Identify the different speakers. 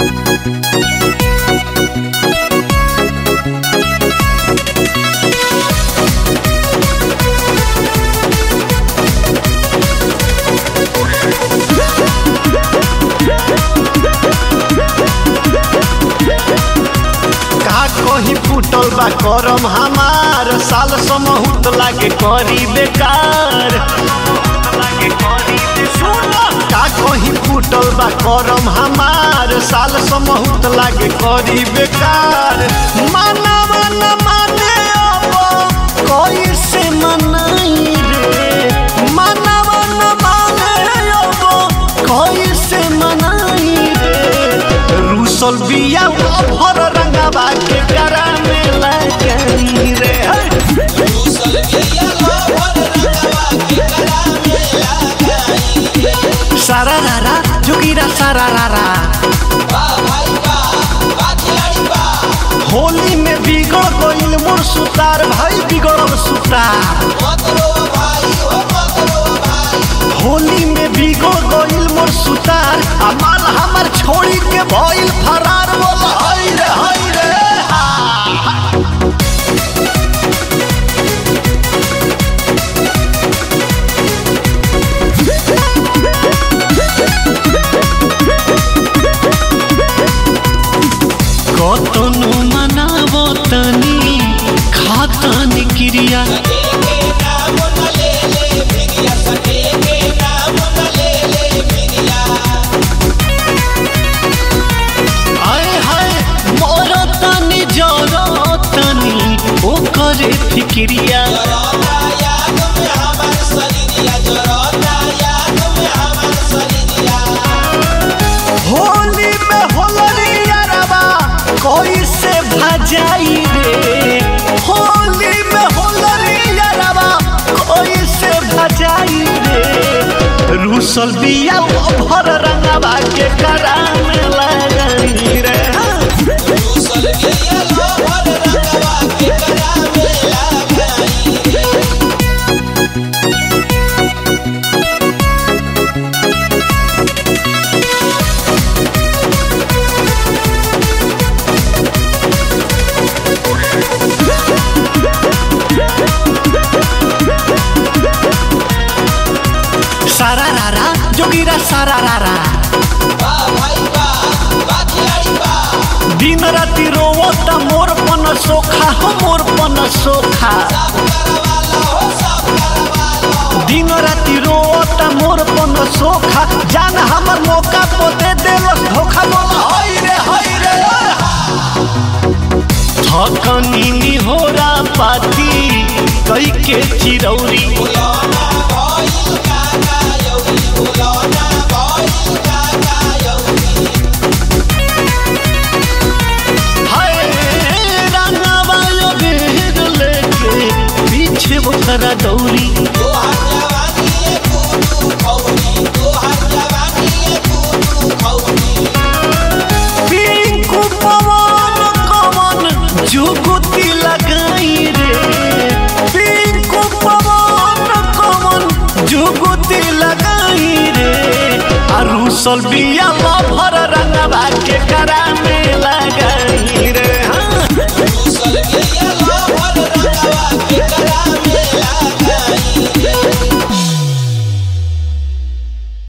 Speaker 1: का कहीं फूटल बा करम हमार साल समहूत लागे करी बेकार का कहीं फूटल बा करम हमार साल समहूत लागे करी बेकार मानव न माने अब कैसे मनाई रे मानव न माने अब कैसे मनाई रे रूसल बिया भर रंगवा के करा में लगई रे सारा रारा जोगिरा सारा रारा होली में बिगड़ गइल मोर सुतार भाई बिगड़ल सुतार होली में बिगड़ गइल मोर सुतार आ माल हमर छोड़ी के भइल फरार बोल हई रे हई रे हा। कतनो मनाबो तनी खातन क्रिया आय हाय मोर तनी जरो तनी ओकर फिक्रिया होली में होलरिया रवा कैसे भजाई रे होली में होलरिया रवा कैसे भजाई रे रूसल बिया भर रंगवा के करा में लगई रे सारा रारा जोगिरा सारा रारा दिन राति रोवत मोर पन सोखा हो मोर पन सोखा दिन राति रोवत मोर पन सोखा जान हमर मौका तो दे देलस धोखा बोल हई रे हई रे थकनी निहोरा पाती कई के चिरौरी हाय रंगवा यो बेर लेके पीछे वो करा दौरी पिंकू पवन कवन जुगुती लगाई रे पिंकू पवन कवन जुगुती लगाई रे आ रूसल बिया भर रंगवा के करा में लगाई